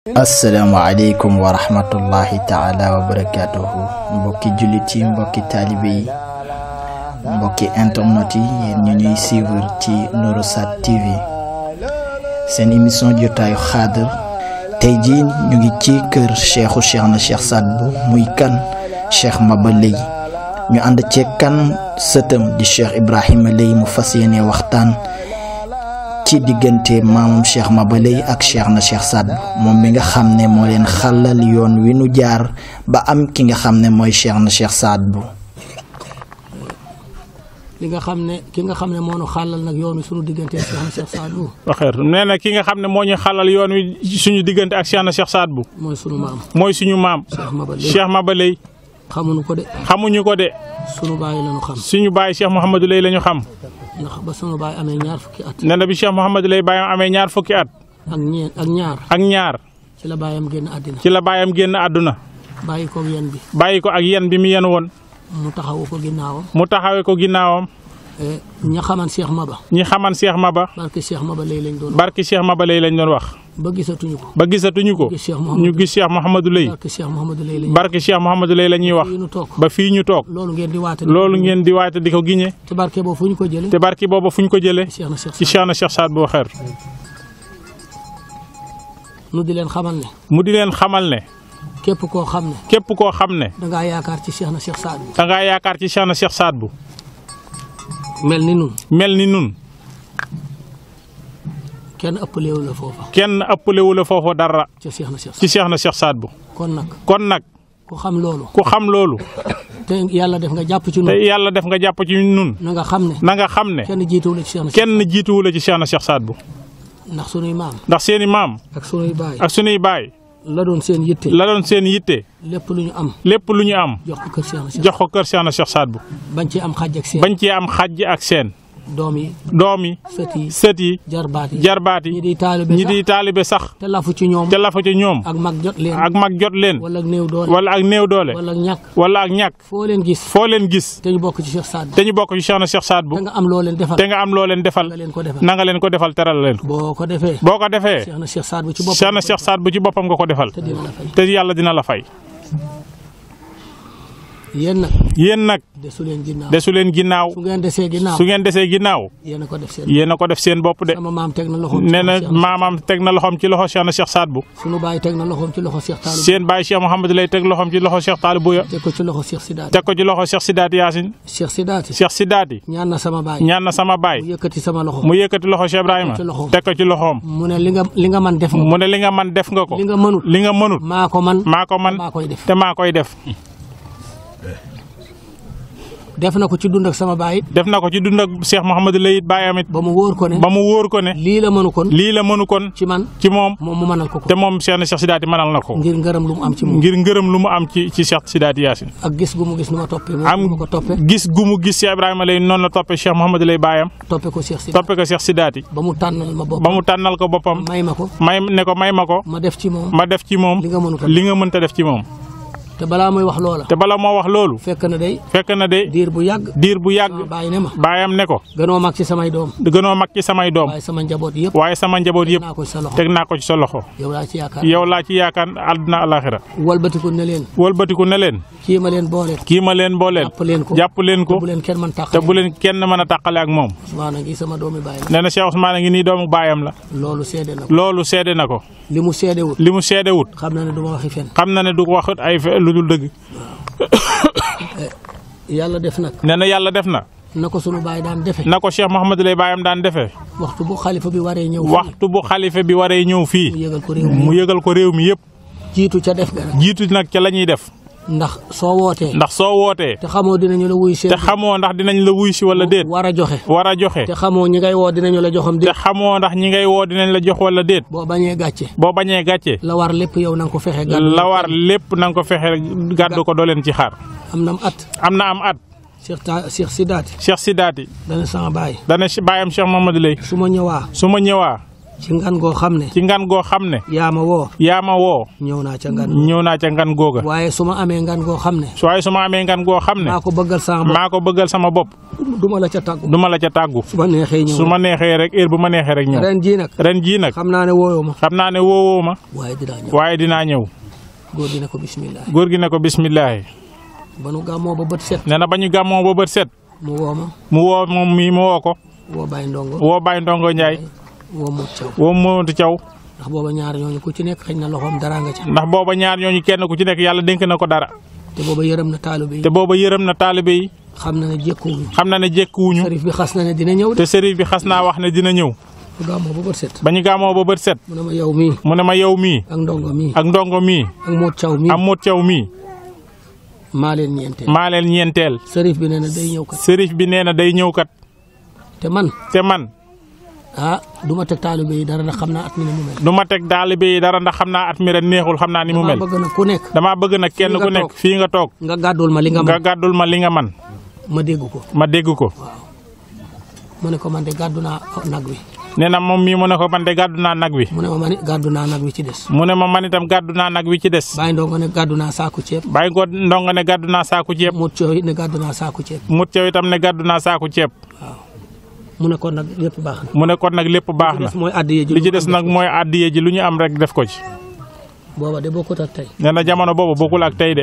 asalaamaaleykum wa rahmatullahi taala wa barakaatuhu mbokki jullit yi mbokki taalibe yi mbokki internet yi yéen ñu ñuy suivre ci Nourosat TV seen émission jotaayu xaadar tey jii ñu ngi ci kër cheikhu cheikh na cheikh Saad Bou muy kan cheikh Maba Lay ñu ànd ceeg kan sëtam di cheikh Ibrahima Lay mu fas yéene waxtaan ci diggante maamam cheikh Maba Lay ak cheikh na cheikh Saad Bou moom mi nga xam ne moo leen xàllal yoon wi nu jaar ba am ki nga xam ne mooy cheikh na cheikh Saad Bou li nga xam ne ki nga xam ne moo nu xàllal nag yoon wi suñu diggante ak Cheikh na Cheikh Saad Bou waxeer nee na ki nga xam ne moo ñu xalal yoon wi suñu diggante ak Cheikh na Cheikh Saad Bou mooy sunu maam mooy suñu maam Cheikh Maba Lay Cheikh Maba Lay xamuñu ko de xamuñu ko de sunu bàyyi la ñu xam suñu baay Cheikh Mouhamadou Lay la ñu xam ndax ba sunu bàyyi amee ñaar fukki at nee na bi Cheikh Mouhamadou Lay baayam amee ñaar fukki at ak ñeen ak ñaar ak ñaar ci la bàyyam génn àddina ci la baayam génn àdduna bàyyi ko yéen bi bàyyi ko ak yen bi mu yen woon mu taxawu ko ginnaawam mu taxawee ko ginnaawam Eh, ña xaman Cheikh Maba ñi xaman Cheikh Maba barke Cheikh Maba Lay lañ doon wax barki Cheikh Maba Lay lañ doon wax ba gisatuñu ko ba gisatuñu ko gis Cheikh Mouhamadou ñu gis Cheikh Mouhamadou Lay barke Cheikh Mouhamadou Lay lañ barki Cheikh Mouhamadou Lay la ñuy wax fii nu toog ba fii ñu toog loolu ngeen di waate loolu ngeen di waate di ko giñe te barke boobu fu ñu ko jële te barki booba fu ñu ko jëlee Cheikh na Cheikh ci Saad Cheikh na Cheikh Saad Bou xeer nu di leen xamal ne mu di leen xamal ne képp koo xam ne képp koo xam ne dangaa yaakaar ci Cheikh na Cheikh Saad Bou da ngaa yaakaar ci Cheikh na Cheikh Saad Bou mel ni nun mel ni nun kenn ëppalewu la foofa kenn ëppalewu la foofu dara ca Cheikh na Cheikh ci Saad Cheikh na Cheikh Saad Bou Bou kon nag kon nag ku xam loolu ku xam loolu te yàlla def nga jàpp ci te nun yàlla def nga jàpp ci nun na nga xam ne na nga xam ne kenn jiituwu la ci Cheikh na Cheikh kenn jiituwu la ci Cheikh na Cheikh Saad Bou ndax sunuy maam ndax seeni maam ak sunuy baay ak sunuy baay la doon seen yitte la doon seen yitte lépp lu ñu am lépp lu ñu am jox ko kër Cheikh na Cheikh jox ko kër Cheikh na Cheikh Saad Bou bañ ci am xàjj ak seen bañ cee am xàjj ak seen doom yi doom yi sët yi sët yi jarbaat yi jarbaat ñi yi di taalibe ñi sax di taalibe sax te lafu ci ñoom te lafa ci ñoom ak mag jot leen ak mag jot leen wala ak néew doole wala ak néew doole wala ak ñàkk wala ak ñàkk foo leen gis foo leen gis te ñu bokk ci Cheikh Saad Bou te ñu bokk ci Cheikh na Cheikh Saad Bou te nga am loo leen defal te nga am loo leen defal nga leen ko defal na nga leen ko defal teral leen ko boo ko defee boo ko defee Cheikh na Cheikh Saad Bou ci boppam Cheikh na Cheikh Saad Bou ci boppam nga ko defal te dina la fay te yàlla dina la fay yéen nag yéen nag desu leen ginnaaw desu leen ginnaaw su ngeen desee ginnaaw su ngeen desee ginnaaw yéen a ko def seen yéen a ko def seen bopp de sama maam teg na loxoom ci nee na loxo Cheikh na- maamaam teg na loxoom ci loxo Cheikh na Cheikh Saad Bou sunu baay teg na loxoom ci loxo Cheikh Taalib seen baay Cheikh Mouhamadou lay teg loxoom ci loxo Cheikh Taalib Bouya teg ko ci loxo Cheikh Sidaati teg ko ci loxo Cheikh Sidaati Yaasin Cheikh Sidaati Cheikh Sidaati ñaan na sama baay ñaan na sama mu baay yëkkati sama loxo mu yëkkati loxo Cheikh Ibrahima Teg ci loxoom. teg ko ci loxoom mu ne li nga li nga man def nga mu ne li nga man def nga ko li nga mënut li nga mënut maa ko man maa ko man maa koy def te maa koy def def na ko ci dund ak sama baay it def na ko ci dund ak Cheikh Mouhamadou lay it baayam it ba mu wóor ko ne ba mu wóor ko ne lii la mënu kon lii la mënu kon ci man ci moom moom mu mënal ko ko te moom Cheikh na Cheikh Sidaati mënal na ko ngir ngërëm lu mu am ci moom ngir ngërëm lu mu am ci ci Cheikh Sidaati Yaasin ak gis gu mu gis nu ma toppee moom am nu ma ko toppe gis gu mu gis Cheikh Ibrahima lay noonu la toppee Cheikh Mouhamadou lay baayam toppe ko Cheikh Sidaati toppee ko Cheikh Sidaati ba mu tànnal ma bopp ba mu tànnal ko boppam may ma ko may ne ko may ma ko ma def ci moom ma def ci moom li nga mënu ko li nga mënta def ci moom te balaa muy wax loola te bala moo wax loolu fekk na day fekk na de diir bu yàgg diir bu sama yàgg baay ne ma baayam ne ko gënoo mag ci samay doom gënoo mag ci samay doom waaye sama njaboot yëpp waaye sama njaboot yëpp naa ko ci sa loxo teg naa ko ci sa loxo yow laa ci yaakaar yow laa ci yaakaar àdduna alaxira walbatiku ne leen wëlbatiku ne leen kii ma leen boole kii ma leen booleen jàpp leen ko jàpp leen te ko bu leen kenn mën te tàqale bu leen kenn mën a tàqale ak moom Ousmane ngi sama doomi baay la nee na Cheikh Ousmane a ngi nii doomu baayam la loolu seede na ko loolu seede na ko li mu seedewut li mu seede wut xam na ne du ma waxi fen xam na ne du ko waxut ay fe- lu dul dëgg yàlla def nag nee na yàlla def na na ko sunu baay daan defe na ko Cheikh Mouhamadou lay baayam daan defee waxtu bu xalifa bi waree ñëw fii waxtu bu xalifa bi waree ñëw mu fii yëgal ko réew mu mi yëgal ko réew mi yëpp jiitu ca def ga nag jiitu nag ca la ñuy def ndax soo wootee ndax soo wootee te xamoo dinañu la wuy seen te xamoo ndax dinañ la wuy si wala déet war a joxe war a joxe te xamoo ñi ngay woo dinañu la joxam te déet xamoo ndax ñi ngay woo dinañ la jox wala déet boo bañee gàcce boo bañee gàcce la war lépp yow na nga ko fexe gàddu la war lépp na nga ko fexe gàddu ko doo leen ci xaar am nam at am na am at Cheikh ta Cheikh Sidaati Cheikh Sidaati dana sama baay dana si baayam Cheikh Mamadou Lay su ma ñëwaa su ma ñëwaa ci ngan goo xam ne ci ngan goo xam ne yaa ma woo yaa ma woo ñëw naa ca ngan ñëw naa ca ngan googa waaye su ma amee ngan goo xam ne su waaye su ma amee ngan goo xam ne maa ko bëggal sama bopp maa ko bëggal sama bopp du ma la ca tàggu du ma la ca tàggu su ma neexee ñëw su ma neexee rek heure bu ma neexee rek ñëw ren jii nag ren jii nag xam naa ne wooyoo ma xam naa ne woowoo ma waaye dinaa ñëw waaye dinaa ñëw góor gi ne ko bismillah góor gi ne ko bismillaahi ba nu gàmmoo ba bët set nee na ba ñu gàmmoo ba bët set mu woo ma mu woo moom mii mu woo ko woo Baye Ndongo woo Baye Ndongo Ndiaye woo Mut Thiaw woo Moodu Thiaw ndax booba ñaar ñooñu ku ci nekk xëy na loxoom dara nga ca ndax booba ñaar ñooñu kenn ku ci nekk yàlla dénk na ko dara te booba yërëm na taalibe yi te booba yërëm na taalibe yi xam na ne jékkuwuñu xam na ne jékkuwuñu sërif bi xas na ne dina ñëw de te sëriñ bi xas naa wax ne dina ñëw bu gàmmoo ba bët set ba ñu gàmmoo ba bët set mu ne ma yow mii mu ne ma yow mii ak Ndongo mii ak Ndongo mii ak Mut Thiaw mii am Moodu Thiaw mii maa leen ñeenteel maa leen ñeenteel sërif bi nee na day ñëw kat sëriñ bi nee na day ñëw kat te man te man ah du ma teg taalibe yi dara ndax xam naa at mi ne mu mel du ma teg taalibe yi dara ndax xam naa at mi ren neexul xam naa ni mu damaa mel bëgg na ku nekk damaa bëgg nag kenn nga ku nekk toog. fii nga toog nga gàddul ma li nga nga man gàddul ma li nga man ma dégg ko ma dégg ko mu ne ko man de gàddu naa nag wi nee na moom mii mu ne ko man de gàddu naa nag wi mu ne ma man it gàddu naa nag wi ci des mu ne ma man itam gàddu naa nag wi ci des Baye Ndongo ne gàddu naa saaku ceeb bàyyi ko ndongo ne gàddu naa saaku ceeb Mut Thiaw it ne gàddu naa saaku ceeb mut caw itam ne gàddu naa saaku ceeb mu ne kon nag lépp baax na mu ne kon nag lépp baax li na ci des mooy addiye ji li ci des nag mooy addiye ji lu ñu am rek def ko ci booba de bokkut ak tey nee na jamono boobu bokkul ak tey de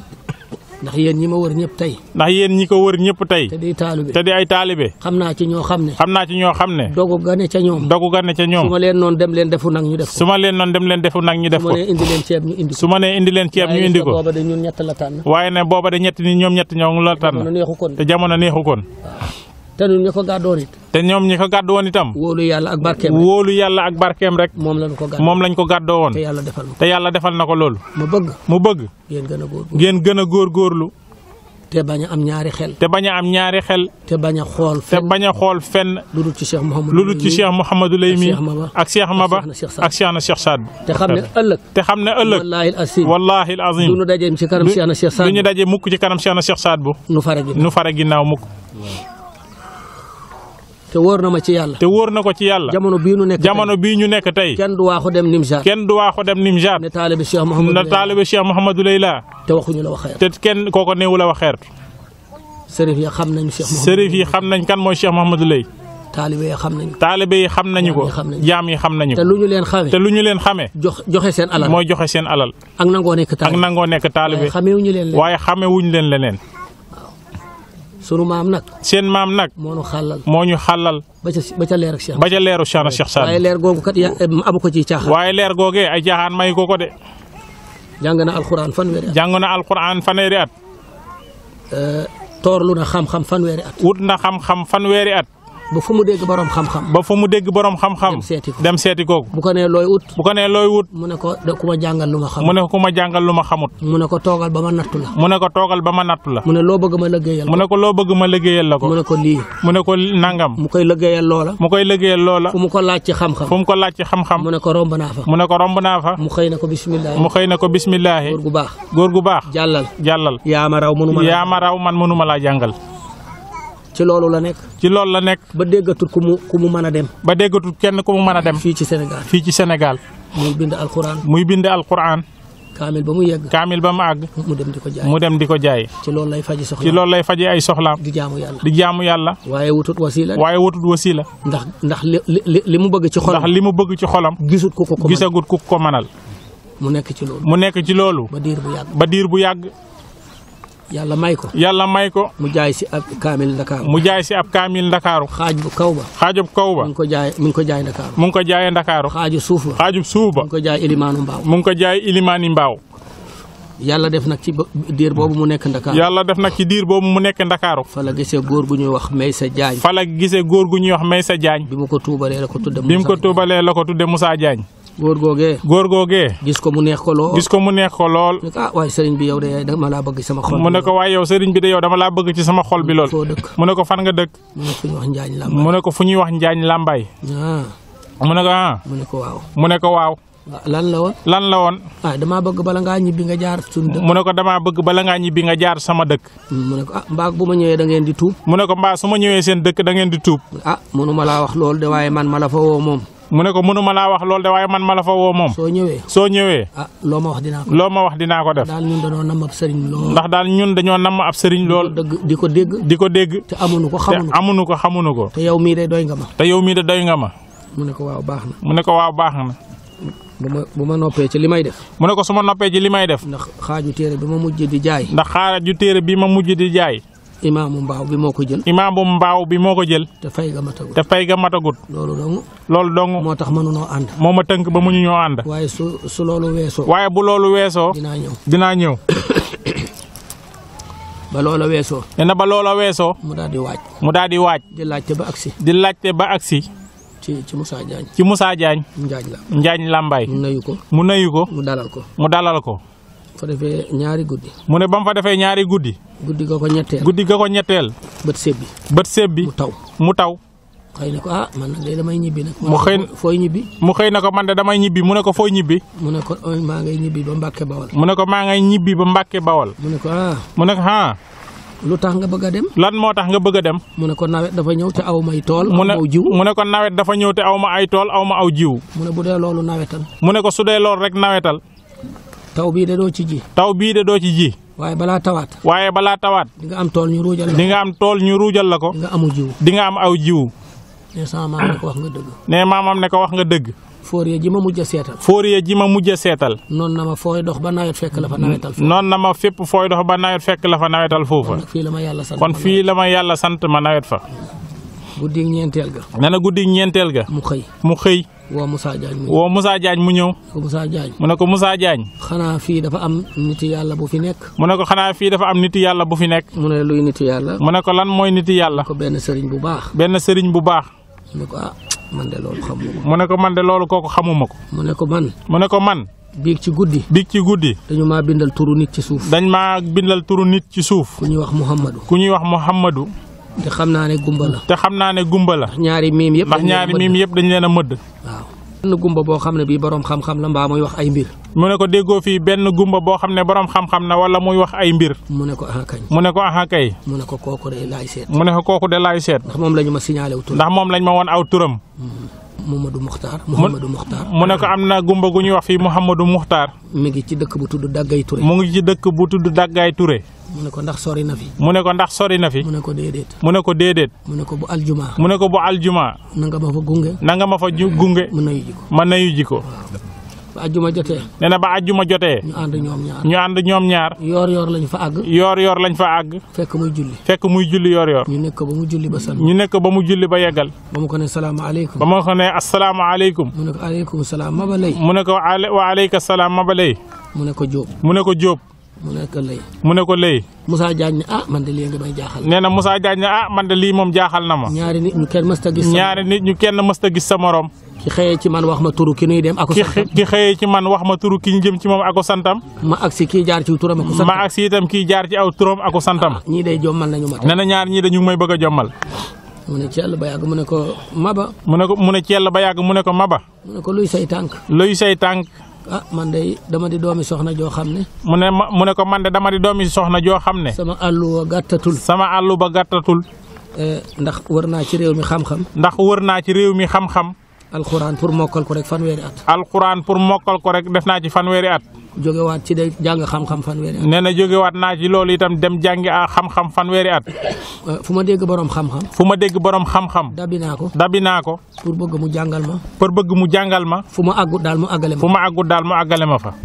ndax yéen ñi ma wër ñëpp tey ndax yéen ñi ko wër ñëpp tey te di taalibe te di ay taalibe xam naa ci ñoo xam ne xam naa ci ñoo xam ne dogu gane ca ñoom dogu gan ne ca su ñoom ma leen noonu dem leen defu nag ñu def ko su ma leen noon dem leen defu nag ñu def su ma ko nee indi leen ceeb ñu indi ko su ma nee indi leen ceeb ñu indi ko booba de ñun ñett la tànn waaye ne booba de ñetti ni ñoom ñett ñoo ngi la mënu tànn neexu kon te jamono neexu koon te ñun ñu ko gàddoon it te ñoom ñi ko gàddu woon itam wóolu yàlla ak barkeem rek wóolu yàlla ak barkeem rek moom lañu ko gàddoon moom lañ ko gàddoo woon te yàlla defal ma te yàlla defal na ko loolu ma bëgg mu bëgg yéen gën a góor ngeen gën a góorgóorlu te bañ a am ñaari xel te bañ a am ñaari xel te bañ a xool te fenn bañ a xool fenn lu dul ci Cheikh Mouhamadou lu dul ci Cheikh Mouhamadou Lay mi Cheikh Maba ak Cheikh Maba ak Cheikh Saad. ak Cheikh na Cheikh Saad te xam ne ëllëg te xam ne ëllëg wallaahi asim wallahi al azim du nu dajeem ci kanam Cheikh na Cheikh Saad du ñu daje mukk ci kanam Cheikh na Cheikh Saad bu nu fare gi nu fare ginnaaw mukk te wóor na ma ci yàlla te wóor na ko ci yàlla jamono bii nu nekk jamono bii ñu nekk tey tey kenn du waaxu dem Nimzaat kenn du waaxu dem Nimjaat ne taalibe Cheikh Mouhamadou na Lay taalibe Cheikh Mouhamadou Lay la te waxuñu la wax xeer te kenn kooko néewu la waxeert sërif ya xam nañu Cheikh Mouhamadou sërif yi xam nañ kan mooy Cheikh Mouhamadou Lay taalibe ya xam nañu taalibe yi xam nañu ko Jaam yi xam nañu. jaam yi xam nañu te ko lu ñu leen xamee te lu ñu leen xamee jox joxe seen alal mooy joxe seen alal ak nangoo nekk ak taalibe nangoo nekk taalibe xamee wu ñu leen leen waaye xame wuñ leen leneen sunu maam nag seen maam nag moo nu xàllal moo ñu xàllal ba ca ba ca leer ak Cheikh ba ca leeru Cheikh na Cheikh Saad waaye leer googu kat ya amu ko ciy caaxaan waaye leer googee ay jaaxaan may ko ko de jàng na alxuraan fanweeri at jàng na alquran fanweeri at toorlu na xam-xam fanweeri at wut na xam-xam fanweeri at ba fu mu dégg borom xam-xam ba fa mu dégg borom xam-xam Dem seeti ko. dem seeti kooku bu ko nee looy ut bu ko nee looy wut mu ne ko da ku ma jàngal lu ma xam mu ne ko ku ma jàngal lu ma xamut mu ne ko toogal ba ma nattu la mu ne ko toogal ba ma nattu la mu ne loo bëgg ma liggéeyal mu ne ko loo bëgg ma liggéeyal la mu ko ne ko lii mu ne ko nangam mu koy liggéeyal loola mu koy liggéeyal loola fu mu ko laaj ci xam-xam fu mu ko laaj ci xam-xam mu ne ko romb naa fa mu ne ko romb naa fa mu xëy na ko bisimilah mu xëy na ko bismillaahi góor gu baax góor gu baax jàllal jàllal yaa ma raw mënu ma yaa ma raw man mënuma laa jàngal ci loolu la nekk ci loolu la nekk ba déggatul ku mu ku mu mën a dem ba déggatul kenn ku mu mën a dem fii ci Sénégal fii ci Sénégal muy bind alxuraan muy bind alquran kaamil ba mu yegg kaamil ba mu àgg mu dem di ko jaay mu dem di ko jaay ci loolu lay faji soxla ci loolu lay faje ay soxlaam di jaamu yàlla di jaamu yàlla waaye wutut wasila waaye wutut wasila ndax ndax li li li mu bëgg ci xolam ndax li mu bëgg ci xolam gisut ku ko ko mën gisagut ku ko mënal mu nekk ci loolu mu nekk ci loolu ba diir bu yàgg ba diir bu yàgg yàlla may ko yàlla may ko mu jaay si ab kaamil Ndakaaru mu jaay si ab kaamil ndakaaru xaaj bu kaw ba xaajub kaw ba mi ngi ko jaay mi ngi ko jaay Ndakaaru mu ngi ko jaayee ndakaaru xaaju suuf ba xaajub suuf ba mi ngi ko jaay Elimaanu Mbaaw mu ngi ko jaay ilimaani mbaaw yàlla def nag ci ba- diir boobu mu nekk Ndakaaru yàlla def nag ci diir boobu mu nekk ndakaaru fa la gisee góor gu ñuy wax Maysa Jaañ fa la gisee góor gu ñuy wax Maysa Jaañ bi mu ko tuubalee la ko tudde bi mu ko Moussa. tuubalee la ko tudde Moussa Jaañ góor googee góor googee gis ko mu neex ko lool gis ko mu neex ko lool ne ko ah waaye sëriñ bi yow de dama laa bëgg sama xol mu ne ko waaye yow sëriñ bi de yow dama laa bëgg ci sama xol bi lool foo dëkk mu ne ko fan nga dëkk mu ne fu ñu wax Njaañ la mu ne ko fu ñuy wax Njaañ Làmbaay ah mu ne ko ah mu ne ko waaw mu ne ko waaw waaw lan la woon lan la woon ah damaa bëgg bala ngaa ñibbi nga jaar suñu dëkk mu ne ko damaa bëgg bala ngaa ñibbi nga jaar sama dëkk mu ne ko ah mbaag bu ma ñëwee da ngeen di tuub mu ne ko mbaa su ma ñëwee seen dëkk da ngeen di tuub ah mënu ma laa wax loolu de waaye man ma la fa woo moom mu ne ko mënuma laa wax loolu de waaye man ma la fa woo moom soo ñëwee soo ñëwee ah loo ma wax dinaa ko loo ma wax dinaa ko def daal ñun dañoo nam ab sëriñ lool ndax daal ñun dañoo namm ab sëriñ lool dëgg di ko dégg di ko dégg te amuñu ko te xamuñu ko amuñu ko xamuñu ko te yow mii day doy nga ma te yow mii de doy nga ma mu ne ko waaw baax na mu ne ko waaw baax na bu ma bu ma noppee ci li may def mu ne ko su ma noppee ci li may def ndax xaaju téere bi ma mujj di jaay ndax xaaral ju téere bi ma mujj di jaay imaamu mbaaw bi moo ko jël imaam bu mbaaw bi moo ko jël te fay ga ma tagul te fay ga matagut loolu dong loolu dong moo tax mënunoo ànd moo ma tënk ba mu ñu ñoo ànd waaye su su loolu weesoo waaye bu loolu weesoo dinaa ñëw dinaa ñëw ba loola weesoo nee na ba loola weesoo mu daal di waaj mu daal di waaj di laajte ba agsi di laajte ba agsi ci ci Moussa Diagne ci Moussa Diagne njaaj la Njaañ Lambaay mu nuyu ko mu nuyu ko mu dalal ko mu dalal ko fa defee ñaari guddi mu ne ba mu fa defee ñaari guddi guddi ga ko ñetteel guddi ga ko ñetteel bët sebbi bët séb bi mu taw mu taw xëy na ko ah man nag day damay ñibbi nag Mu xëy- fooy ñibbi mu xëy na ko man de damay ñibbi mu ne ko fooy ñibbi mu ne ko "Oy, maa ngay ñibbi ba Mbàkke Bawol mu ne ko maa ngay ñibbi ba Mbàkke Bawol mu ne ko ah mu ne ko ah lu tax nga bëgg a dem lan moo tax nga bëgg a dem mu ne ko nawet dafa ñëw te aw may tool mu aw ne maw jiw mu ne ko nawet dafa ñëw te aw ma ay tool aw ma aw jiw mu ne bu dee loolu nawetal mu ne ko su dee loolu rek nawetal taw bii de doo ci ji taw bii de doo ci ji waaye balaa tawaat waaye balaa tawaat di nga am tool ñu ruujal la di nga am tool ñu ruujal la ko di nga amu jiw di nga am aw jiw ne sama maam ne ko wax nga dëgg ne maamam ne ko wax nga dëgg foorier ji ma mujj a seetal fóoriye ji ma mujj a seetal noonu na ma fooy dox ba nawet fekk la fa nawetal fa noonu na ma fépp fooy dox ba nawet fekk la fa nawetal foofa nag fii la ma yàlla sant kon fii la ma yàlla sant ma nawet fa guddi ñeenteel ga nee na guddi ñeenteel ga mu xëy mu xëy woo Moussa Diagne mu woo Moussa Diagne mu ñëw ko Moussa Diagne mu ne ko Moussa Diagne xanaa fii dafa am niti yàlla bu fi nekk mu ne ko xanaa fii dafa am niti yàlla bu fi nekk mu ne luy niti yàlla mu ne ko lan mooy niti yàlla ko benn sëriñ bu baax benn sëriñ bu baax mu ne ko ah man de loolu xam ko mu ne ko man de loolu kooku xamuma ko mu ne ko man mu ne ko man biig ci guddi biig ci guddi dañu maa bindal turu nit ci suuf dañ maa bindal turu nit ci suuf ku ñuy wax Muhammadu ku ñuy wax Muhammadu te xam naa ne gumba la te xam naa ne gumba la ñaari miim yëpp ndax dañ leen ñaari mëdd. miim yëpp dañ leen a mëdd waaw benn gumba boo xam ne bii boroom xam-xam la mbaa muy wax ay mbir mu ne ko déggoo fii benn gumba boo xam ne borom xam-xam na wala muy wax ay mbir mu ne ko ah kañ mu ne ko aha kay mu ne ko kooku de laay seet mu ne ko kooku de laay seet ndax moom la ñu ma signalé wu tur ndax moom lañ ma woon aw turam Mamadou Mokhtar Mouhamadou Mokhtar mu ne ko am na gumba gu ñuy wax fii Mouhamadou Muxtaar mi ngi ci dëkk bu tudd Daggay Touré mu ngi ci dëkk bu tudd Daggaay Touré mu ne ko ndax sori na fi mu ne ko ndax sori na fi mu ne ko déedéet mu ne ko déedéet mu ne ko bu aljuma mu ne ko bu aljuma na nga ma fa gunge na nga ma fa ju gunge mu nuyu ji ko ma nayu ji ko ba aljuma jotee nee na ba ajjuma jotee ñu ànd ñoom ñaar ñu ànd ñoom ñaar yoor yoor lañu fa àgg yoor yoor lañ fa àgg fekk muy julli fekk muy julli yoor yoor ñu nekk ko ba mu julli ba sal ñu nekk ba mu julli ba yeggal ba mu ko ne salaamaaleykum ba ma ko ne asalaamaaleykum mu ne ko aleykum salaam ma ba lay mu ne ko ale- wa aleyka salaam ma ba lay mu ne ko Jóob mu ne ko Jóob mu ne ko lay mu ne ko lay Moussa Diagne ne ah man de lii nga may jaaxal nee na Moussa Diagne ne ah man de lii moom jaaxal na ma ñaari nit ñu kenn mësta gis ñaari nit ñu kenn mësta gis sa morom ki xëyee ci man wax ma turu ki nuy dem ako ki santam xë- ki xëyee ci man wax ma turu ki ñu jëm ci moom ako santam ma agsi kii jaar ci turam ako santam ma ak si itam kii jaar ci aw turam ako santam ñii day jommal nañu ma nee na ñaar ñii dañu may bëgg a jommal mu ne ci yàlla ba yàgg mu ne ko Maba mu ne ko mu ne ci yàlla ba yàgg mu ne ko Maba mu ne ko luy say tànk luy say tànk ah man de dama di doomi soxna joo xam ne mu ne ma mu ne ko man de dama di doomi soxna joo xam ne sama àlluwa gàttatul sama àllu ba gàttatul eh, ndax wër naa ci réew mi xam-xam ndax wër naa ci réew mi xam-xam alxuraan pour mokkal ko rek fanweeri at alxuraan pour mokkal ko rek def naa ci fanweeri at jógewaat ci de jàng xam-xam fanweeri at nee na jógewaat naa ci loolu itam dem jàngi a xam-xam fanweeri at Eh, fu ma dégg borom xam-xam fu ma dégg borom xam-xam dabi naa ko dabi naa ko pour bëgg mu jàngal ma pour bëgg mu jàngal ma fu ma àggut daal mu àggale fu ma ma àggut daal mu àggale ma fa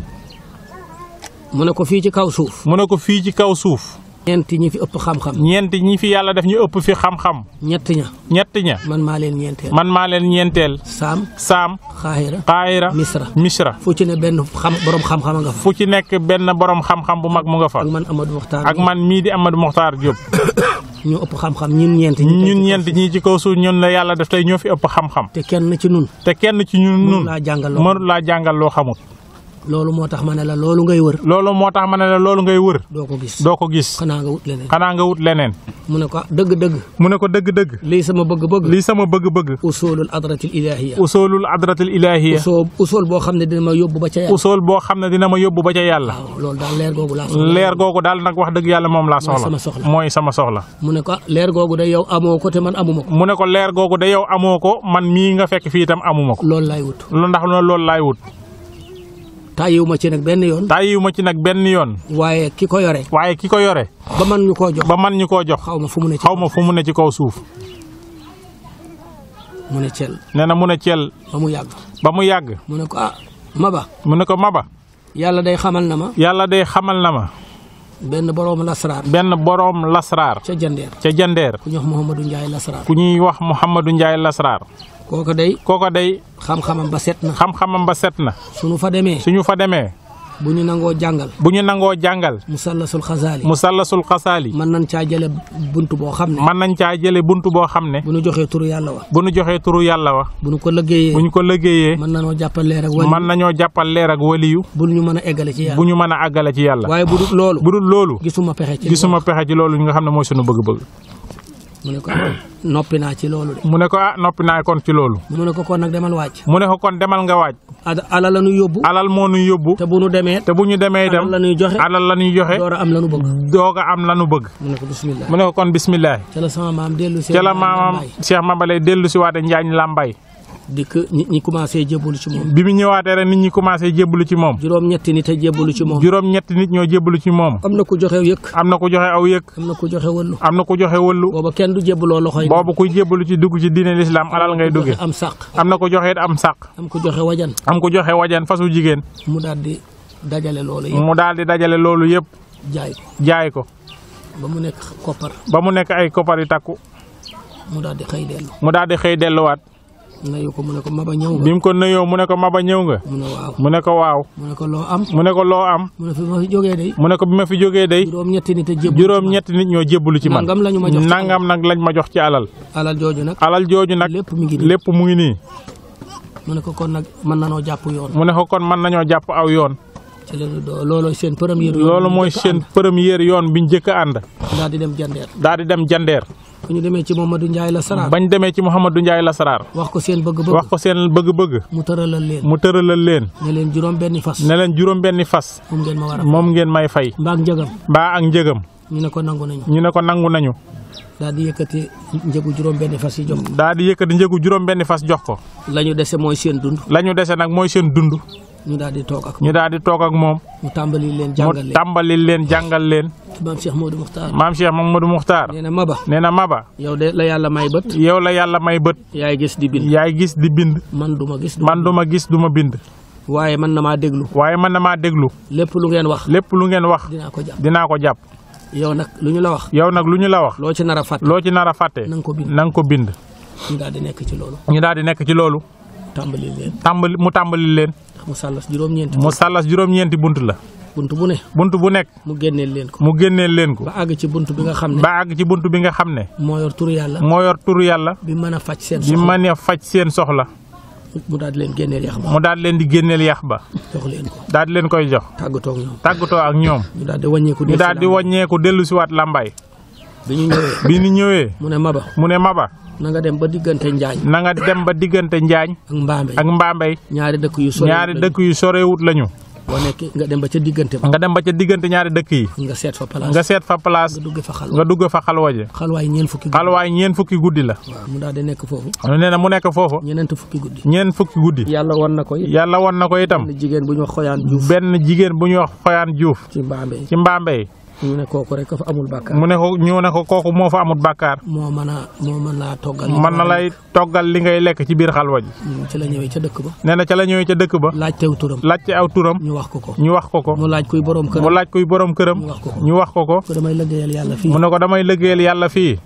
mu ne ko fii ci kaw suuf mu ne ko fii ci kaw suuf ñeenti ñi fi ëpp xam-xam ñeent ñi fi yàlla def ñu ëpp fi xam-xam ñett ña ñett ña man maa leen ñeenteel man maa leen ñeenteel saam saam xaahira xaayira misra misra fu ci ne benn xam borom xam-xam a nga fa fu ci nekk benn borom xam-xam bu mag mu nga fa ak man Amadou Mokhtar ak man mii di Amadou Mokhtar Diop ñu ëpp xam-xam ñun ñeent ñi ñun ñeent ñii ci kaw suuf ñun la yàlla def tey ñoo fi ëpp xam-xam te kenn ci nun te kenn ci ñun mënu nun laa jàngal loo mënul laa jàngal loo xamut loolu moo tax ma ne la loolu ngay wër loolu moo tax ma ne la loolu ngay wër doo ko gis doo ko gis xanaa nga wut leneen xanaa nga wut leneen mu ne ko ah dëgg-dëgg mu ne ko dëgg-dëgg lii sama bëgg-bëgg lii sama bëgg-bëgg usulul adratil ilahiya usoolul adratil ilahiya usul usul boo xam ne dina ma yóbbu ba ca yàlla usool boo xam ne dina ma yóbbu ba ca yàlla waaw loolu daal leer googu laa soxla leer googu daal nag wax dëgg yàlla moom laa sama soxla soxla. mooy sama soxla mu ne ko ah leer googu de yow amoo ko te man amuma ko mu ne ko leer googu de yow amoo ko man mii nga fekk fii itam amuma ko loolu laay wut lu ndax loolu laay wut tàyyiwu ma ci nag benn yoon tàyyiwu ma ci nag benn yoon waaye ki ko yore waaye ki ko yore ba man ñu koo jox ba man ñu koo jox xaw ma fu mu ne ci xaw ma fu mu ne ci kaw suuf mu ne cel nee na mu ne ceel ba mu yàgg ba mu yàgg mu ne ko ah maba mu ne ko maba yàlla day xamal na ma yàlla day xamal na ma benn boroom lasraar benn boroom lasraar ca jandeer ca jandeer ku ñuy wax Mouhamadou Ndiaye lasraar ku ñuy wax Mouhamadou Ndiaye lasraar kooku day kooko day xam-xamam ba set na xam-xamam ba set na suñu fa demee suñu fa demee bu ñu nangoo jàngal bu ñu nangoo jàngal musallasul xasaali musallasul xasaali mën nañ caa jële bunt boo xam ne mën nañ caa jële buntu boo xam ne bu ñu joxee turu yàlla wa bu ñu joxee turu yàlla wa bu ñu ko liggéeyee bu ñu ko liggéeyee mën nanoo jàppal leer ak wali mën nañoo jàppal leer ak waliyu bu ñu mën a eggale ci yàlla bu ñu mën a àggale ci yàlla waaye bu dul loolu bu dul loolu gisuma pexe ci gisuma pexe ci loolu nga xam ne mooy sunu bëgg-bëgg mu ne ko noppi naa ci loolu de mu ne ko ah noppi naa kon ci loolu mu ne ko kon nag demal wàcc mu ne ko kon demal nga waaj ad ala la ñu yóbbu alal moo nuy yóbbu te bu nu demee te bu ñu demee itam alal la ñuy joxe alal la ñuy joxe door a am la ñu bëgg doog a am lanu bëgg mu ne ko bismillah mu ne ko kon bismillah ca la sama maam dellu si ca la maamam Cheikh Mabale dellu si waate Njaañ Lambay dikk nit ñi commencé jébbalu ci moom bi mu ñëwaatee rek nit ñi commencé jébbalu ci moom juróom ñetti nit a jébbalu ci moom juróom ñetti nit ñoo jébbalu ci moom am na ku joxe yëkk am na ku joxe aw yëg am na ku joxe wëllu am na ku joxe wëllu booba kenn du jébbaloo loxoy boobu kuy jébbalu ci dugg ci diine lislaam alal ngay dugge am sàq am na ku joxe it am sàq am ku joxe wajan am ku joxe wajan fasu jigéen mu daal di dajale loolu yëpp mu daal di dajale loolu yëpp jaay ko jaay ko ba mu nekk koppar ba mu nekk ay koppar yu takku mu daal di xëy dellu mu daal di xëy delluwaat nayu ko mu ne ko maba ñëw nga bi mu ko nuyoo mu ne ko maba ñëw nga mu ne waaw mu ne ko waaw mu ne ko loo am mu ne ko loo am mu ne fi ma fi jógee day mu ne ko bi ma fi jógee day juróom ñetti nit a jébbalu juróom ñetti nit ñoo jébbalu ci man nangam lañu ma jox ci nangam nag lañ ma jox ci alal alal jooju nag alal jooju nag lépp mi ngi nii lépp mu ngi nii mu ne ko kon nag mën nanoo jàpp yoon mu ne ko kon mën nañoo jàpp aw yoon ci la doo loolooy seen première yoon loolu mooy seen première yoon biñ njëkk a ànd daal di dem jandeer daal di dem jandeer bu ñu demee ci Mamadou Ndiaye la saraar bañ demee ci Mouhamadou Ndiaye Lasaraar wax ko seen bëgg-bëgg wax ko seen bëgg-bëgg mu tëralal leen mu tëralal leen ne leen juróom benni fas ne leen juróom benni fas moom ngeen ma war a moom ngeen may fay mbaag njëgam mbaa ak njëgam ñu ne ko nangu nañu ñu ne ko nangu nañu daal di yëkkati njëgu juróom benni fas yi jox ko daal di yëkkati njëgu juróom benni fas jox ko la ñu dese mooy seen dund la ñu dese nag mooy seen dund ñu daal di toog ak ñu daal di toog ak moom mu tàmbali leen mu jàngal leen tàmbali leen jàngal leen maam Cheikh Modou Muxtaar maam Cheikh Mamadou Muxtaar nee na Maba nee na Maba yow de la yàlla may bët yow la yàlla may bët yaay gis di bind yaay gis di bind man duma gis man duma gis duma bind waaye man na maa déglu waaye man na maa déglu lépp lu ngeen wax lépp lu ngeen wax dinaa ko jàpp dinaa ko jàpp yow nag lu ñu la wax yow nag lu ñu la wax loo ci nar a fàtte loo ci nar a fàtte na nga ko bind na nga ko bind ñu daal di nekk ci loolu ñu daal di nekk ci loolu tàmbali leen tàmbali mu tàmbali leen ndax mu sàllas juróom-ñeenti mu sàllas juróom-ñeenti bunt la bunt bu ne bunt bu nekk mu génneel leen ko mu génneel leen ko ba àgg ci bunt bi nga xam ne ba àgg ci bunt bi nga xam ne moo yor turu yàlla moo yor turu yàlla bi mën a faj seen bi soxla mën a faj seen soxla mu daal di leen génneel yax ba mu daal leen di génneel yax ba jox leen ko daal di leen koy jox tàggatoo ak ñoom tàggatoo ak ñoom ñu daal di wàññeeku ñu daal di wàññeeku dellu si waat làmbaay bi ñu ñëwee bi ñu ñëwee mu ne Maba mu ne Maba na nga dem ba diggante Njaañ na nga dem ba diggante Njaañ ak Mbambe ak Mbambey ñaari dëkk yu sori ñaari dëkk yu sorewut lañu boo nekk nga dem ba ca diggante ba nga dem ba ca diggante ñaari dëkk yi nga seet fa place nga seet fa place nga dugg fa xal nga dugg fa xalwaje xalwaay ñeent fukki guddi xalwaay ñeen fukki guddi la waaw mu daal di nekk foofu nee na mu nekk foofu ñeneent fukki guddi ñeen fukki guddi yàlla won na ko it yàlla won na ko itam benn jigéen bu ñu wax xoyaan Juuf benn jigéen bu ñuy wax xoyaan juuf ci Mbambe ci Mbambey ñu ne kooku rek fa amul bàkkaar mu ne ko ñu ne ko kooku moo fa amut bàkkaar moo mën a moo mën laa toggal mën na lay toggal li ngay lekk ci biir xalwa ji ci la ñëwee ca dëkk ba nee na ca la ñëwee ca dëkk ba laaj tew turam laajte aw turam ñu wax ko ko ñu wax ko ko mu laaj kuy borom kër mu laaj kuy borom këram ñu wax ko ko ñu wax ko ko ko damay liggéeyal yàlla fii mu ne ko damay liggéeyal yàlla fii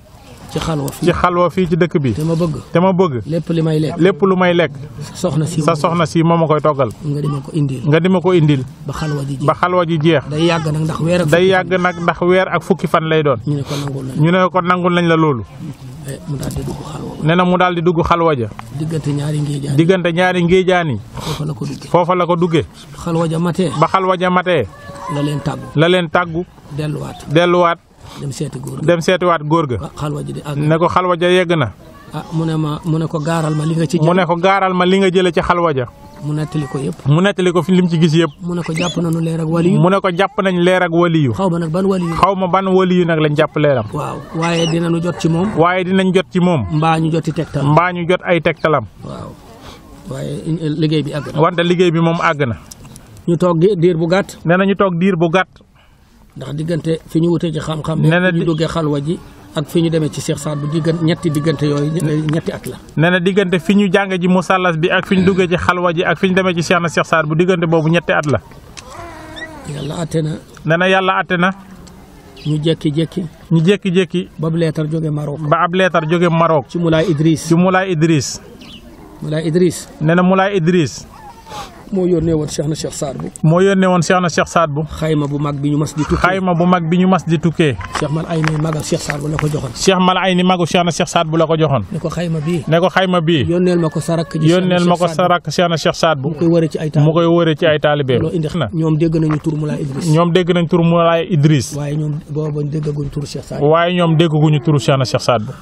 ci xalwa ci fii xalwa fii ci dëkk bi te ma bëgg te ma bëgg lépp li may lekk lépp lu may lekk sa soxna si sa soxna si moo ma koy toggal nga di ma ko indil nga di ma ko indil ba xalwa ji ji ba xalwa ji jeex day yàgg nag ndax weer ak day yàgg nag ndax weer ak fukki fan lay doon ñu ne ko nangul nañ ñu ne ko nangul nañ la loolu eh, mu daal di dugg xalwa nee na mu daal di dugg xalwa ja diggante ñaari ngéejaan diggante ñaari ngéejaan yi foofa la ko duggee foofa la ko duggee xalwa ja matee ba xalwa ja matee la leen tàggu la leen tàggu delluwaat delluwaat dem seeti góor gi dem seetiwaat góor ga ah xalwa ji di àgg ne ko xalwa ja yegg na ah mu ne ma mu ne ko gaaral ma li nga ci mu jël ne ko gaaral ma li nga jële ci xalwa ja mu nettali ko yëpp mu nettali ko fi lim ci gis yëpp mu ne ko jàpp nañu leer ak waliyu mu ne ko jàpp nañ leer ak waliyu xaw ma nag ban waliyu xaw ma ban waliyu nag lañ jàpp leeram waaw waaye dinañu jot ci moom waaye dinañ jot ci moom mbaa ñu joti tegtal mbaa ñu jot ay tegtalam waaw waaye liggéey bi àgg na wante liggéey bi moom àgg na ñu toog di- diir bu gàtt nee na ñu toog diir bu gàtt ndax diggante fi ñu wutee ci xam-xam Nee na ne fi ñu di- duggee xalwa ji ak fi ñu demee ci Cheikh Saad bu diggante ñetti diggante yooyu ñe- ñetti at la nee na diggante fi ñu jàng ji musallas bi ak fi ñu duggee ci xalwa ji ak fi ñu demee ci Cheikh na Cheikh Saad bu diggante boobu ñetti at la yàlla atte na nee na yàlla atte na ñu jékki-jékki ñu jékki-jékki ba bu leetar jóge Maroc ba ab leetar jóge Maroc ci Moulay Idriss ci Moulay Idriss Moulay Idriss nee na Moulay Idriss moo yónnee woon Cheikh na Cheikh Saad bu moo yónnee woon Cheikh na Cheikh Saad bu xayma bu mag bi ñu mas di tukki xayma bu mag bi ñu mas di tukkee Cheikh man ay mi magal Cheikh Saad bu la ko joxoon Cheikh Mal ay ni magu Cheikh na Cheikh Saad bu la ko joxoon ne ko xayma bii ne ko xayma bii yónneel ma ko sa rakk ji yónneel ma ko Cheikh sa Saad rakk Cheikh na Cheikh Saad bu bu koy wëree ci ay mu taal koy wëree ci ay taalibeem loo indi na ñoom dégg nañu tur Moulay Idriss ñoom dégg nañ tur Moulay Idriss waaye ñoom booba déggaguñ tur Cheikh Saad waaye ñoom dégguñu turu Cheikh na Cheikh Saad bu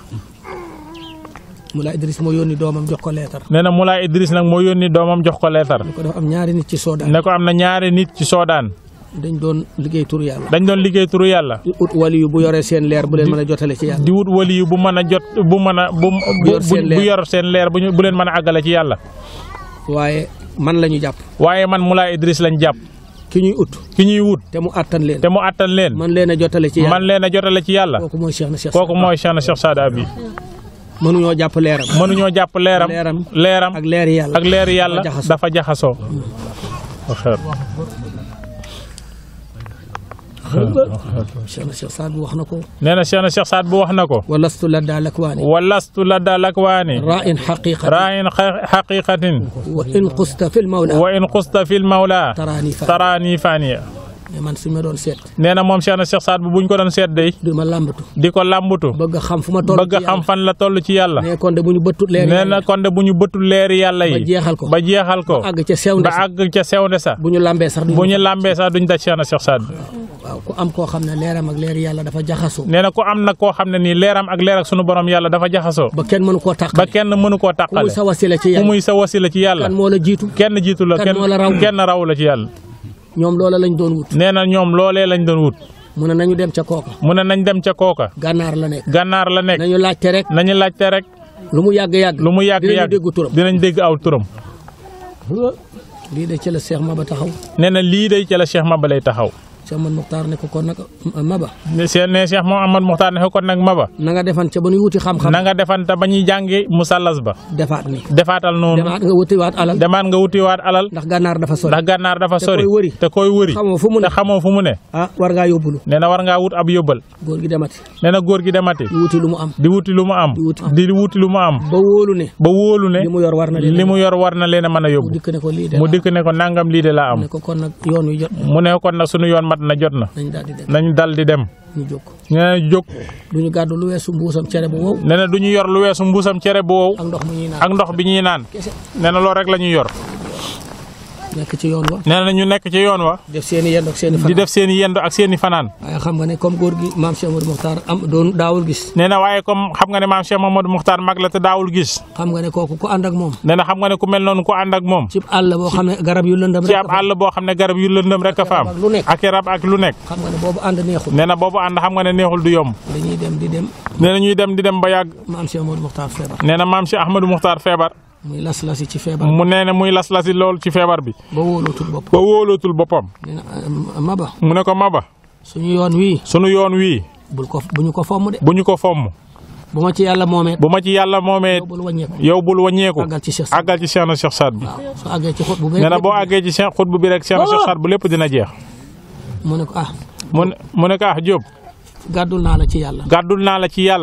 Moulay Idriss moo yónni doomam jox ko leetar nee na Moulay Idriss nag moo yónni doomam jox ko leetar ko dafa am ñaari nit ci Soodaan ne ko am na ñaari nit ci Soodaan dañ doon liggéey tur yàlla dañ doon liggéey turu yàlla di ut wali yu bu yoree seen leer bu leen mën a jotale ci yàlla di wut wali yu bu mën a jot bu mën a bu bu yor seen bu leer. yor seen leer bu ñu bu leen mën a àggale ci yàlla waaye man la ñu jàpp waaye man Moulay Idriss lañ jàpp ki ñuy ut ki ñuy wut te mu àttan leen te mu àttan leen man leen a jotale ci yàlla man leen a jotale ci yàlla kooku mooy Cheikh na Cheikh kooku mooy Cheikh na Cheikh Saad Abi mënuñoo jàpp leeram mënuñoo jàpp leeram leeram leeram ak leeri yàlla ak leer yàlla dafa jaxasoo. dafa jaxasoo Cheikh na Cheikh Saad bu wax na ko nee na Cheikh na Cheikh Saad bu wax na ko walastu la daa lakwaani walastu ladda lakwaani ra'in xaqiqa raayin xaqiqatin wa in qusta fil mawla wa in xusta fil mawla taraani fa taraani faniya mais man su ma doon seet nee na moom Cheikh na Cheikh Saad bu buñ ko doon seet day du ma làmbatu di ko làmbutu bëgg a xam fu ma toll bëgg a xam fan la toll ci yàlla ne kon de bu ñu bëttut leeri nee yàlla na kon de bu ñu bëtul leeri yàlla ba yi jeexal ko ba jeexal ko àgg ca sew ba na àgg ca sewnde sa bu ñu lambee sax bu ñu làmbee sax duñ daj Cheikh na Cheikh Saad bu waaw ku am koo xam ne leeram ak leeri yàlla dafa jaxasoo nee na ko am na koo xam ne nii leeram ak leer ak sunu borom yàlla dafa jaxasoo ba kenn mënu koo ba tàqale kenn mënu koo ku muy tàqale sa wasila ci ku yàlla muy sa wasila ci yàlla kan moo la jiitu kenn jiitu la kan kenn moo la raw? kenn raw la ci yàlla ñoom loola lañ doon wut nee na ñoom loolee lañ doon wut mu ne nañu dem ca kooka mu ne nañ dem ca kooka gànnaar la nekk gànnaar la nekk nañu laajte rek nañu laajte rek lu mu yàgg-yàgg lu mu yàgg dinañu yàgg dégg turam dinañ dégg aw turam lii de ci la Cheikh Maba taxaw nee na lii day ca la Cheikh Maba lay taxaw Cheikh Man Muxtaar ne ko kon nag Maba ne seen ne Cheikh Mouhamad Muxtaar ne ko kon nag Maba na nga defan ca ba ñuy wuti xam-xam na nga defante ba ñuy jàngi musallas ba defaat ni defaatal noonu demaat nga wutiwaat alal demaat nga wutiwaat alal ndax gànnaar dafa sori ndax gànnaar dafa sori koy wëri. te koy wëri xamoo fu mu ne te xamoo fu mu ne ah war ngaa yóbbulu nee na war ngaa wut ab yóbbal góor gi demati nee na góor gi demati di wuti lu mu am di wuti lu mu am Di wuti. di wuti lu mu am ba wóolu ne ba wóolu ne li mu yor war na leen li mu yor war na leen a mën a mu yóbbu dikk ne ko lii de mu laa dikk ne ko nangam lii de laa am. am ne ko kon nag yoon wi jot mu ne kon nag sunu yoon mat na jot na nañ daal di dem nañ dal di dem ñu jóg nee na jóg du ñu gàddu lu weesu mbuusam cere bu wow nee na du ñu yor lu weesu mbuusam cere bu wow ak ndox mu ñuy naan ak ndox bi ñuy naan kese nee na loolu rek la ñuy yor nekk ci yoon wa nee na ñu nekk ci yoon wa def seen i yend ak seen i di fan def seen i yendo ak seen i fanaan waaye xam nga ne comme góor gi maam Cheikh Amadou Mokhtar am doon daawul gis nee na waaye comme xam nga ne maam Cheikh Mamadou Muxtaar mag la te daawul gis xam nga ne kooku ku ànd ak moom nee na xam nga ne ku mel noonu ku ànd ak moom ci àll boo xam ne garab yu lëndëm ci rek ab àll boo xam ne garab yu lëndëm rek a fa am ak lu nekk. ak i rab ak lu nekk xam nga ne boobu ànd neexul nee na boobu ànd xam nga ne neexul du yomb dañuy dem di dem nee na ñuy dem di dem ba yàgg maam Cheikh Amadou Mokhtar feebar nee na maam Cheikh Ahmadou Muxtaar feebar muy las-lasi ci feebar mu nee na muy las-lasi lool ci feebar bi ba wóolootul bopp ba wóolootul boppam nee na ah, Maba mu ne ko Maba suñu yoon wii sunu yoon wii bul ko bu ñu ko fomm de bu ñu ko fomm bu ma ci yàlla moomee bu ma ci yàlla moomee bul wàññeeku yow bul wàññeeku àggal ci Cheikh Saad àggal ci Cheikh na Cheikh Saad bi waaw su àggee ci xut bu nee na boo àggee ci Cheikh xutbu bi rek Cheikh na Cheikh Saad bu lépp dina jeex mu ne ko ah mu ne mu ne ko ah Diop gàddul naa la ci yàlla gàddul naa la ci yàlla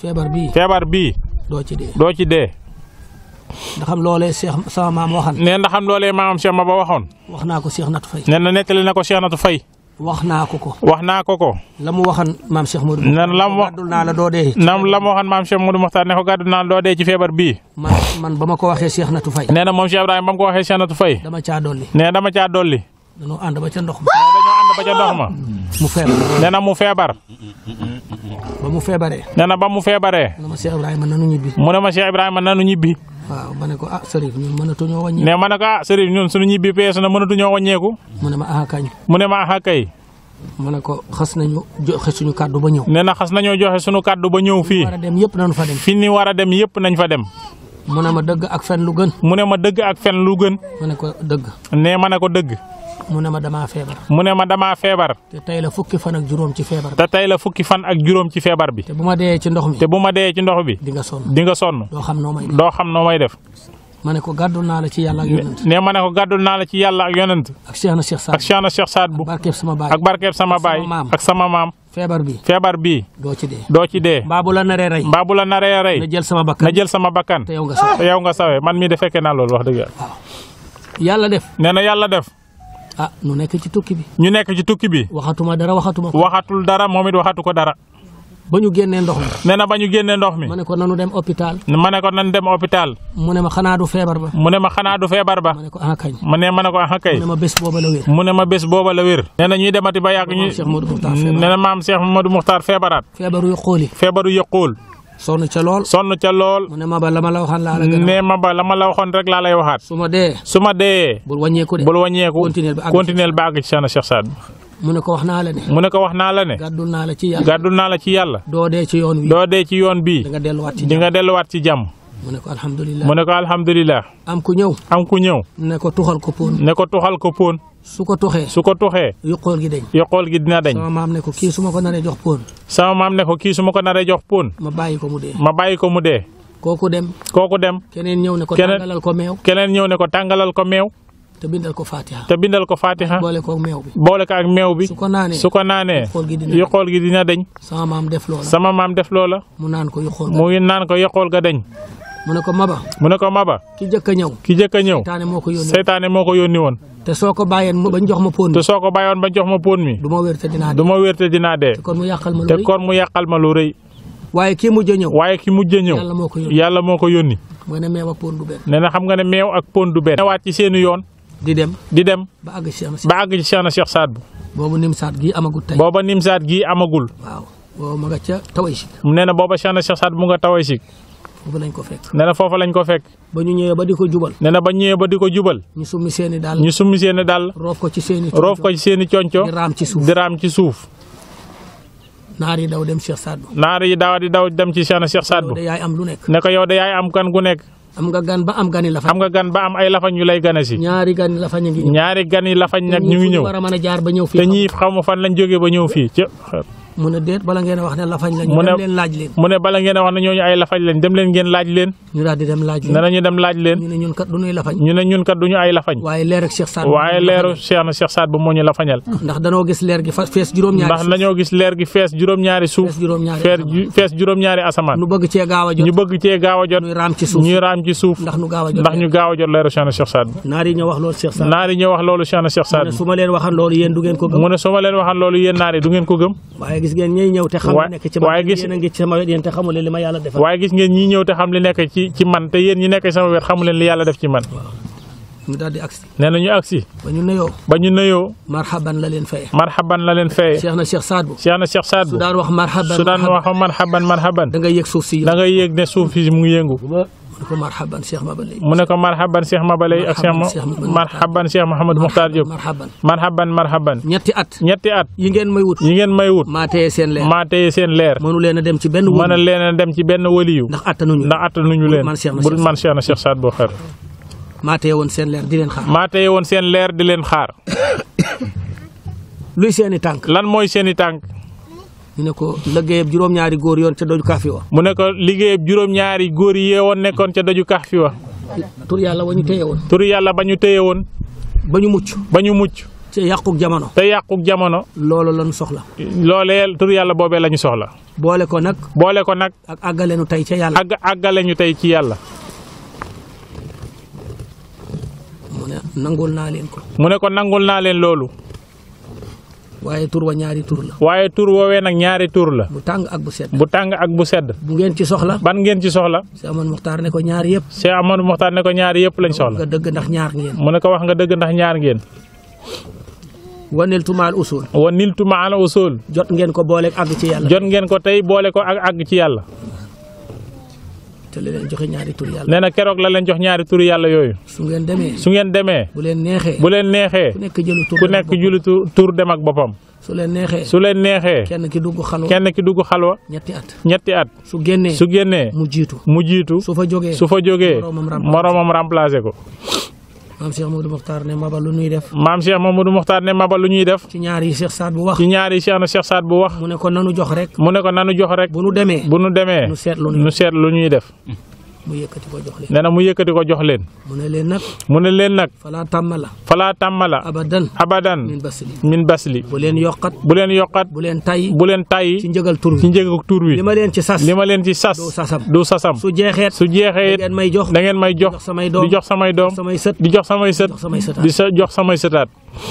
feebar bii feebar bii doo ci dee doo ci dee ndax xam loolee Cheikh sama maam waxan nee na xam loolee maamam Cheikh ma ba waxoon wax naa ko Cheikh Natu Fay nee na nettali na ko Cheikh Natu Fay wax naa ko ko wax naa ko ko la mu waxan maam Cheikh Modou nee na la mu wax gàddul naa la doo dee nam la mu waxoon maam Cheikh Modou Mokhtar ne ko gàddu naan doo dee ci feebar bii man man ba ma ko waxee Cheikh Natu Fay nee na moom Cheikh Ibrahima ba mu ko waxee Cheikh Natu Fay dama caa dolli nee dama caa dolli dañoo ànd ba ca ndox ma nee dañoo ànd ba ca ndox ma mu feebar nee na mu feebar ba mu feebaree nee na ba mu feebaree na ma Cheikh Ibrahima nanu ñibbi mu ne ma Cheikh Ibrahima nanu ñibbi waaw ma ne ko ah Serif ñun mënatuñoo wàññi ne ma ne ko ah sëriñ ñun suñu ñibbi peesu na mënatuñoo wàññeeku mu ne ma ah kañ mu ne ma ah kay ma ne ko xas nañu joxe suñu kàddu ba ñëw nee na xas nañoo joxe suñu kàddu ba ñëw fii war a dem yëpp nañu fa dem fi ni war a dem yëpp nañ fa dem mu ne ma dëgg ak fen lu gën mu ne ma dëgg ak fen lu gën ma ne ko dëgg ne ma ne ko dëgg mu ne ma damaa feebar mu ne ma damaa feebar te tey la fukki fan ak juróom ci feebar bi te tey la fukki fan ak juróom ci feebar bi te bu ma dee ci ndox mi te bu ma dee ci ndox bi di nga sonn di nga sonn doo xam noo may def doo xam noo may def ma ne ko gàddu naa la ci yàlla ak yonent ne ma ne ko gàddul naa la ci yàlla ak yonent ak Cheikh na Cheikh Saad ak Cheikh na Cheikh Saad bu barkeeb sama baay ak barkeeb sama baay maam. ak sama maam feebar bi feebar bii doo ci dee doo ci dee mbaa bu la naree rey mbaa bu la naree rey na jël sama bakkan na jël sama bakkan te yow nga sax te yow nga sawee man mii de fekkee naa loolu wax dëgg yàlla yàlla def nee na yàlla def ah nu nekk ci tukki bi ñu nekk ci tukki bi waxatuma dara waxatuma ko waxatul dara moom it waxatu ko dara ba ñu génnee ndox mi nee na ba ñu génnee ndox mi ma ne ko nanu dem hôpital ma ne ko nan dem hôpital mu ne ma xanaa du feebar ba mu ne ma xanaa du feebar ba ma ne ko ah kañ mu ne ma ne ko ah kay mu ne ma bés booba la wér mu ne ma bés booba la wér nee na ñuy demati ba yàgg ñu Maam Cheikh Modou Mokhtar feebar. nee na maam Cheikh Modou Mokhtar feebaraat feebaru yu xooli feebaru yëquul sonn ca lool sonn ca lool mu ne ma ba la ma la waxaan laa la gën a ne ma ba la ma la waxoon rek laa lay waxaat su ma dee su ma dee bul wàññeeku de bul wàññeeku Continuel ba àgg ci- continuel ba àgg ci Cheikh na Cheikh Saad mu ne ko wax naa la ne mu ne ko wax naa la ne gàddul naa la ci yàlla gàddul naa la ci yàlla doo dee ci yoon wi doo dee ci yoon bii da nga delluwaat ci di nga delluwaat ci jàmm mu ne ko alhamdulilah mu ne ko alhamdulilah am ku ñëw am ku ñëw ne ko tuxal ko poon ne ko tuxal ko póon su ko tuxee su ko tuxee yu xool gi deñ yoqool gi dina dañ sama maam ne ko kii su ma ko naree jox poon sama maam ne ko kii su ma ko naree jox póon ma bàyyi ko mu dee ma bàyyi ko mu dee kooku dem kooku dem keneen ñëw ne ko Keneen- tàngalal ko meew keneen ñëw ne ko tàngalal ko meew te bindal ko fatiha te bindal ko fatiha boole ko meew bi boole ko ak meew bi su ko naanee su ko naanee yoqool gi dina yoqool gi dina dañ sama maam def loola sama maam def loola mu naan ko yu xool mu ngi naan ko yoqool ga dañ mu ne ko maba mu ne ko maba ki jëkk a ñëw ki jëkk a ñëw taane moo ko yónnee seytaane moo ko yónni woon te soo ko bàyyeen mu bañ jox ma poon te bi soo ko bàyyoon ba jox ma póon mi du ma wér te dinaa du dee ma wér te dinaa dee te kon mu yàqal ma lu te rëy kon mu yàqal ma lu rëy waaye kii mujj a ñëw waaye ki mujj a ñëw yàlla moo ko yónnee yàlla moo ko yónni mooy ne meew ak poon du benn nee na xam nga ne meew ak póon du benn newaat ci seeni yoon di dem di dem ba àgg si am si ba àgg ci Cheikh na Cheikh Saad bu boobu nim saat gii amagut tey booba nimsaat gii amagul waaw boobu ma nga ca taway si nee na booba Cheikh na Cheikh Saad bu nga taway si foofu lañ ko fekk nee na foofa lañ ko fekk ba ñu ñëwee ba di ko jubal nee na ba ñëwee ba di ko jubal ñu summi seeni daal ñu summi seeni dàll roof ko ci seeni roof ko ci seeni conco di raam ci suuf di raam ci suuf naar yi daw dem Cheikh Sadou naar yi daaw di daw dem ci Cheikh na Cheikh Saad yow bu de yaay am lu nekk ne ko yow de yaay am kan gu nekk am nga gan ba am gani la fa xam nga gan ba am ay lafañ yu lay gane si ñaari gani la fa ñu ngi ñëw ñaari gan yi lafañ nag ñu ngi ñëw war a mën a jaar ba ñëw te fii ñii xamu fan lañ jógee ba ñëw fii ci mu ne déet bala ngeen a wax ne lafañ la ñu mu ne dem leen laaj leen mu ne bala ngeen a wax ne ñooñu ay lafañ lañ dem leen ngeen laaj leen ñu daal di dem laaj ne leen nañu dem laaj leen ñu ne ñun kat du ñuy lafañ ñu ne ñun kat duñu ay lafañ waaye leer ak Cheikh Sadou waaye leeru Cheikh na Cheikh Saad bu moo ñu lafañal ndax danoo gis leer gi fa fees juróom-ñaari ndax dañoo gis leer gi fees juróom-ñaari suuf fees juróom-ñaari fees ju- fees juróom-ñaari asamaan nu bëgg cee gaaw a jot ñu bëgg cee gaaw a jot ñuy raam ci suuf ñuy raam ci suuf ndax nu gaaw a jot ndax ñu gaaw a jot leeru Cheikh na Cheikh Saad bu naar yi ñoo wax loolu Cheikh Sadou naar yi ñoo wax loolu Cheikh na Cheikh Saad ne bu su ma leen waxan loolu yéen du ngeen ko gëm mu ne su ma leen waxan loolu yéen naar yi du ngeen ko gëm waaye gis ngeen ñiy ñëw te xam Wa- li nekk ci man waaye gis- yéen a ngi ci sama wet yéen te xamul li ma yàlla defal waaye gis ngeen ñii ñëw te xam li nekk ci ci man te yéen ñi nekk sama wet xamu leen li yàlla def ci man ñu daal di agsi nee na ñu agsi ba ñu nuyoo ba ñu nuyoo marhaban la leen faye marhaban la leen feye Cheikh na Cheikh Sadou Cheikh na Cheikh Saad su bu daan wax marhaban su daan marhaban, wax marhaban marhaban da ngay yëg suuf si da ngay yéeg ne suuf si mu ngi yëngu mu ne ko marhaban Cheikh Maba Lay mu ne ko marhaban Cheikh Mabalay ak Cheikh Marhaban Cheikh Ma- Mouhamed marhaban Cheikh Mouhamed Mokhtar Diop marhaban marhaban marhaban ñetti at ñetti at yi ngeen may wut yi ngeen may wut maa téye seen leer maa téye seen leer mënu leen a dem ci benn mën a wut leen a dem ci benn waliyu ndax attanuñu ndax attanuñu leen man Cheikh na bu Cheikh man Cheikh na Cheikh Saad bu xar maa téye woon seen leer di leen xaar maa téye woon seen leer di leen xaar luy seeni tànk lan mooy seen i tànk ñu ne ko liggéeyab juróom-ñaari góor yoon ca doju kaafi wa mu ne ko liggéeyab juróom-ñaari góor yi yeewoon nekkoon ca doju Kahfi wa tur yàlla wa ñu téye woon turu yàlla ba ñu téye woon ba ñu mucc ba ñu mucc ci yàquk jamono te yàquk jamono loolu lañu soxla loolee tur yàlla boobee la ñu soxla boole ko nag boole ko nag ak àggaleenu tey ca yàlla àgg àggale ñu tey ci yàlla mu ne nangul naa leen ko mu ne ko nangul naa leen loolu waaye tur wa ñaari tur la waaye tur woowee nag ñaari tur la bu tàng ak bu sedd bu tàng ak bu sedd bu ngeen ci soxla ban ngeen ci soxla si amoon muxtaar ne ko ñaari yëpp Cheikh Amadou Mokhtar ne ko ñaari yëpp lañ soxla nga dëgg ndax ñaar ngeen mu ne ko wax nga dëgg ndax ñaar ngeen wanil tumaal usul wa niltu ma ala usul jot ngeen ko booleeg àgg ci yàlla jot ngeen ko tey boole ko ak àgg ci yàlla te li leen joxe ñaari tur yàlla nee na keroog la leen jox ñaari turu yàlla yooyu su ngeen demee su ngeen demee bu leen neexee bu leen neexee ku nekk jëlu tur ku nekk julitu tur dem ak boppam su leen neexee su leen neexee kenn ki dugg xalwa kenn ki dugg xalwa ñetti at ñetti at su génnee su génnee mu jiitu mu jiitu su fa jógee su fa jógee moroomam remplacé. moroomam remplacé ko maam Cheikh Mamadou Mokhtar ne maba lu nuy def maam Cheikh Mamadou Mokhtar ne maba lu ñuy def ci ñaar yi Cheikh Saad bu wax ci ñaari Cheikh na Cheikh Saad bu wax mu ne ko nanu jox rek mu ne ko nanu jox rek bu nu demee bu nu demee nu seet lu nu nu seet lu ñuy def mu yëkkati ko jox leen nee na mu yëkkati ko jox leen mu ne leen nag mu ne leen nag falaa tàmmala falaa tàmmala abadan abadan min basli min basli bu leen yokkat bu leen yokkat bu leen tay bu leen ci tàyyi njëgal tur ci wi njëg tur wi li ma leen ci sas li ma leen ci sas du sasam du sasam su jeexeet su jeexee it ngeen may jox da ngeen may jox jox samay doom di jox samay doom samay sët di jox samay sët jox samay sëtaat di sa jox samay sëtaat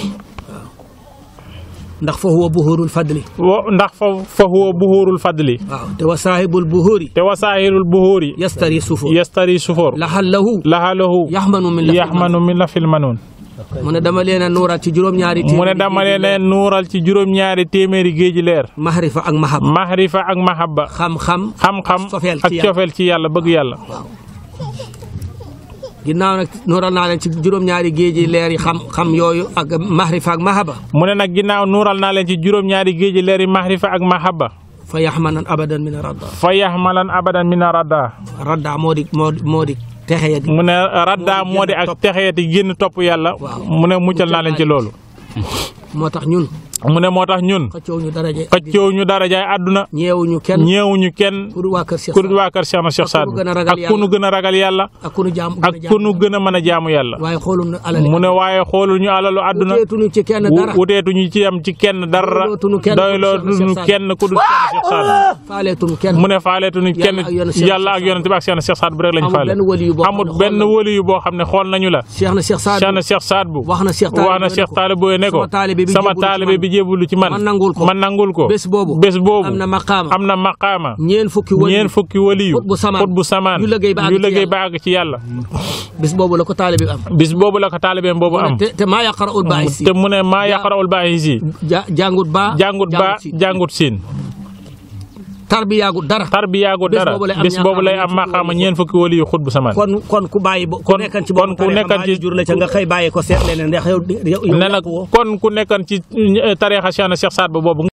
ndax fa huwa buhurul fadli wo ndax fa fa huwa buhurul fadli waaw te wa saahibul buhuri te wasaahirul buhuri yastari sufu yastari sufor lahallahu lahalahu yaxmanu min la yaxmanu min la fil manuun mu ne dama leen a nuural ci juróom-ñaari mu ne dama leen a nuural ci juróom-ñaari téeméeri géeji leer mahrifa ak mahab mahrifa ak mahabba xam-xam xam-xam Cofeel ci ak yàlla. cofeel ci yàlla bëgg yàlla ginnaaw nag nuural naa leen ci juróom-ñaari géeji leer yi xam-xam yooyu ak mahrifa ak mahaba mu ne nag ginnaaw nuural naa leen ci juróom-ñaari géeji leer yi mahrifa ak mahabba fa yaxmanan abadan min radda fa yaxmalan abadan min radda radda moo di moo di moo di texe ya di mu ne radda moo di ak texeeti génn topp yàlla Waaw. mu ne muccal naa leen ci loolu moo tax ñun mu ne moo tax ñun xëccoo ñu daraje xëccoo ñu dara jaay àdduna ñeewuñu kenn ñeewuñu kenn pour waa kër Cheikh ku dul waa kër Cheikh na Cheikh Ak ku Saad nu gën a ragal ak ku nu gën a ragal yàlla ak ku nu jaam ak ku nu gën a mën a jaamu yàlla waaye xoolul na alali mu ne waaye xoolul ñu alalu àdduna wuteetuñu ci kenn dara wuteetuñu ci am ci kenn dara Doylootuñu kenn ku dul doylootuñu Cheikh Saad. kenn ku dul Cheikh Saad faaleetuñu kenn mu ne faaleetuñu kenn Yàlla ak yonent Cheikh yàlla ak yonent bi ak Cheikh Saad bu rek lañ Amul faale benn waliyu boo xam amul ne xool benn na- waliyu boo xam ne xool nañu la Cheikh na Cheikh Saad Cheikh na Cheikh Saad bu wax na Cheikh wax na Cheikh Taalibe ne ko sama taalibe bi sama jébbalu ci taalibe man. bi jébbalu ci man man nangul ko man nangul ko bés boobu bés boobu am na maqaama am na maqaama ñeen fukki wali ñeen fukki waliyu xutbu samaan xutbu samaan yu liggéey ba àgg yu ci liggéey yàlla. ba àgg ci yàlla bés boobu la ko taalibe bi am bis boobu la ko taalibeem boobu am te te maa yaqra'ul baa'isi te mu ne maa yaqarawul baaxi si ja jàngut ba jàngut ba si. jàngut siin tarbiyaagut dara tarbiyaagut Bés dara boobu lay am bis boobu lay am ñaar maqaama ñeen fukki waliyu xutbu samaan kon kon ku bàyyi bo ku Kon- nekkan ci kon boobu ku tariixa nekkan mbaa ci- ñu jur la ca nga xëy bàyyi ko seet leneen ndax yow yow ne nag yàqu woo. kon ku nekkan ci tariixa Cheikh na Cheikh Saad ba boobu